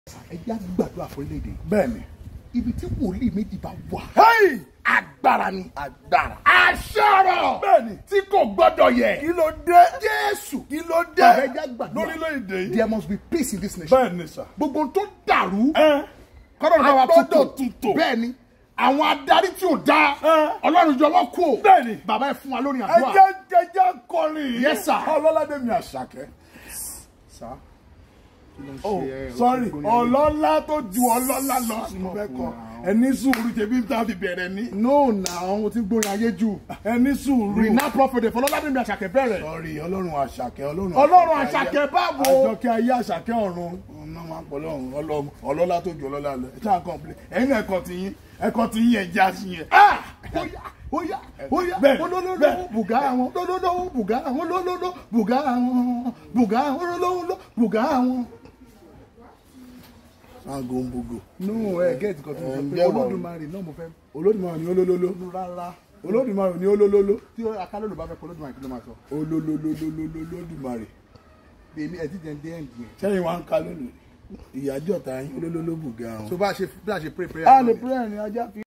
ẹ jẹ́ gbàdúrà fún orílẹ̀-èdè bẹ́ẹ̀ni. ibi tí wòlíì méjì bá wà Hey! agbára ni agbára. aṣọ́rọ̀ Bẹ́ẹ̀ni. tí kò gbọ́dọ̀ yẹ kí ló dé. jésù kí ló dé. Bàbá ẹ jẹ́ gbàdúrà lórílẹ̀‐èdè yìí. there must be peace in this nation bẹ́ẹ̀ni sà. gbogbo ohun tó dàrú ẹ kọ́dọ̀ náà wà Agbọ́dọ̀ tútò tútò. bẹ́ẹ̀ ni àwọn adarí tí ò dáa Ẹ. ọlọ́run jọ wọ́n kú o Bẹ́ẹ̀ni. bàbá ẹ fún wa lórí ẹ àdúrà jẹ́ jẹ́jẹ́ kọrin. Yes, sir. ọlọ́ládé mi àṣàkẹ́. Sá, kí ló ń oh ṣe ẹ? sorry Gbogbo yẹn. ọlọ́lá tó ju ọlọ́lá lọ ni mo fẹ́ kọ ẹni sùúrù tẹ̀bí tá a fi bẹ̀rẹ̀ ní. no na àwọn tí ń gbórin ayé jù ẹni sùúrù. rìnnà prophet fọlọ́ládé mi àṣàkẹ́ bẹ̀rẹ̀ sorry ọlọ́run àṣàkẹ́ ọlọ́run. ọlọ́run ayé- àṣàkẹ́ báwo àjọkẹ́ ayé àṣàkẹ́ ọ̀run ọ̀nà máa pọ̀ lọ́run ọlọ́run ọlọ́lá tó ju ọlọ́lá lọ ẹ̀ ṣáà kọ́ńplé ẹ̀yin náà ẹ̀kọ́ ti yín ẹ̀kọ́ ti yín ẹ̀já sí yẹn. Ah! Óyá, óyá, óyá, Bẹ́ẹ̀, olólóló, bẹ́ẹ̀. bùgá àwọn, lólóló, bùgá àwọn, lólóló, bùgá àwọn, bùgá àwọn, lólóló, bùgá àwọn. sango ń bogo. No, ẹ gẹ́ẹ̀tì kan tó ń sọ pé Ǹjẹ́ wà o? olódùmarè náà mo fẹ́ olódùmarè ní olólóló rárá. olódùmarè ní olólóló Tí akálòlò bá fẹ́ pé olódùmarè kí ló máa sọ? olólólólólólódùmarè Èmi ẹ̀ ti jẹ́ dé ẹ̀ǹdì yẹn. sẹ́yìn wa ń ka lónìí ìyájọ́ ta yín olólóló bùgá So wọn. bá a ṣe bá a ṣe pray prayer. a náà lè ni. pray ní ajá fi